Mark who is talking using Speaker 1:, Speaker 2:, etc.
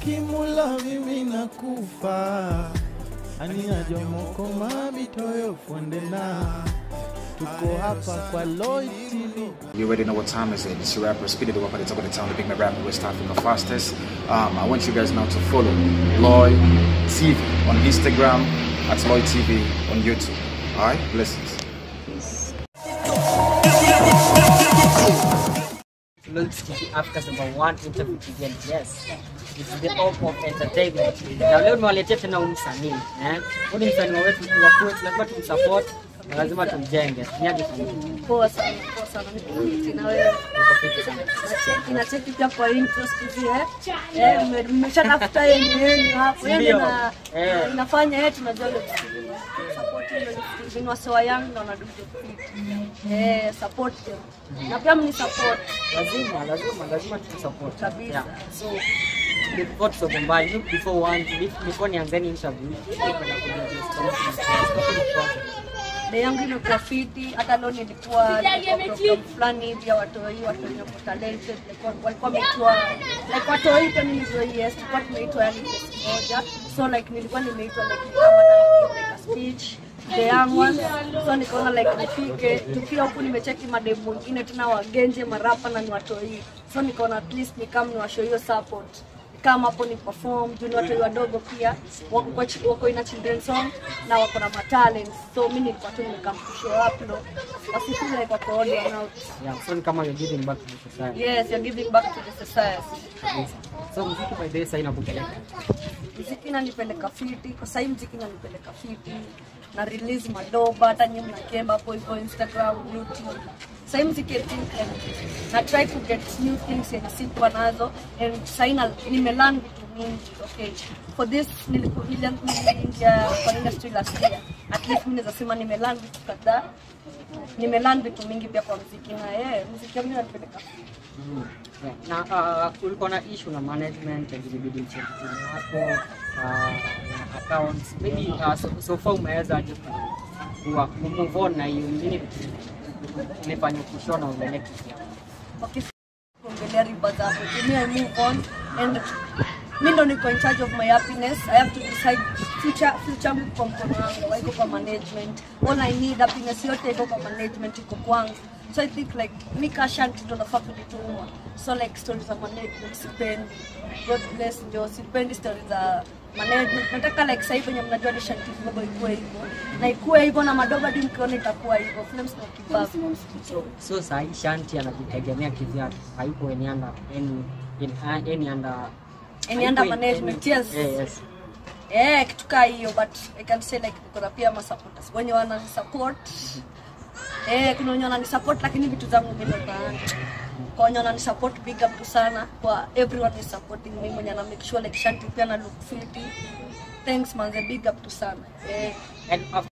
Speaker 1: kimula mimi nakufa ania jomoko mabitoyo fuendena tuko hapa kwa Lloyd TV
Speaker 2: You already know what time is it. It's your rapper Speedy the Wap at the top of the town, the big man rapper West Africa fastest. Um, I want you guys now to follow Lloyd TV on Instagram, at Lloyd TV on YouTube. Alright, blessings.
Speaker 3: Lloyd TV Africa's number one interview TV and yes it's the hope of entertainment na leo nimewaletea tena huyu msanii eh huyu ni msanii wetu wa kwetu lazima tumsupport na lazima tumjenge niaje sana
Speaker 4: Poa sana, poa sana. Nikuiti na wewe. Nacheki, nacheki pia kwa intro siku hizi, eh. Eh, mme- mmeshatafuta yenu yenu hapo. Yeye
Speaker 3: Ndio.
Speaker 4: na
Speaker 3: Eh.
Speaker 4: na inafanya yetu tunajua ile support ile vinu wasewa yangu na wanadudu fit. Eh, support them. Na pia mni support.
Speaker 3: lazima lazima lazima tumsupport
Speaker 4: Kabisa.
Speaker 3: yeah. so before tusonge mbali look before one before nianzeni interview nipenda kujua
Speaker 4: Day yangu imekuwa fiti, hata leo nilikuwa nilikuwa program fulani hivi ya watoi, watu wenye wako talented, like walikuwa wameitwa like watoi pia nilivyo yes, tulikuwa tumeitwa yani place moja, so like nilikuwa nimeitwa like ni kama na like a speech the young ones, so nikaona like nifike, tukiwa huku nimecheki mademu wengine tena wagenje marapa na ni watoi, so nikaona at least ni kama niwashow hiyo support kama hapo ni perform juu ni watu wadogo pia wako, kwa chi- wako ina children song na wako na matalent so mi nilikuwa tu nimekampushia waplo wasifeel like wako on and out
Speaker 3: yeah so ni kama you're giving back to the society
Speaker 4: yes you're giving back to the society
Speaker 3: kabisa so muziki by the way sasa inakupeleka
Speaker 4: mziki inanipeleka fiti kwa sahii mziki inanipeleka fiti na release madoba hata nyinyi mnakemba hapo hivyo instagram youtube sahii mziki I think and na try to get new things yenye sikuwa nazo and sahii na- nimelearn vitu mingi okay for this niliku- nili- niliingia kwa industry last year at least mi naweza sema nimelearn vitu kadhaa nimelearn vitu mingi pia kwa mziki na yeah, mziki yangu inanipeleka fiti
Speaker 3: Mm. Yeah. na uh, ulikuwa na issue na management and ilibidi uchange timu yako uh, na accounts maybe uh, so, so far umeweza aje ku ku- ku move on na hiyo nini imefanya kushona uendelee kivyako
Speaker 4: okay, kuongelea riba zako to me I move on and mi ndo niko in charge of my happiness I have to decide future future yangu kwa mkono wangu haiko kwa management all I need happiness yote iko kwa management iko kwangu so I think like mi kashanti ndo nafaa kujituma so like stories za management sipendi God bless ndio sipendi stories za management nataka like sasa hivi venye mnajua ni shanti kidogo ikuwe hivyo na ikuwe hivyo na madogo hadi mkiona itakuwa hivyo films na kibabu
Speaker 3: so, so sahii shanti anajitegemea kivyake hayuko any under any in, uh, any under
Speaker 4: Any under
Speaker 3: hayuko in-
Speaker 4: management,
Speaker 3: any-
Speaker 4: yes.
Speaker 3: yeah, yes
Speaker 4: Eh, kitu kaa hiyo but I can say like niko na pia ma supporters wenye wanani support. Eh, kuna wenye wanani support lakini vitu zangu mimi ndo naanza. Kwa wenye wanani support big up tu sana kwa everyone is supporting me mwenye ana make sure like shanti pia na look fit. Thanks manze big up tu sana. Eh.
Speaker 3: and after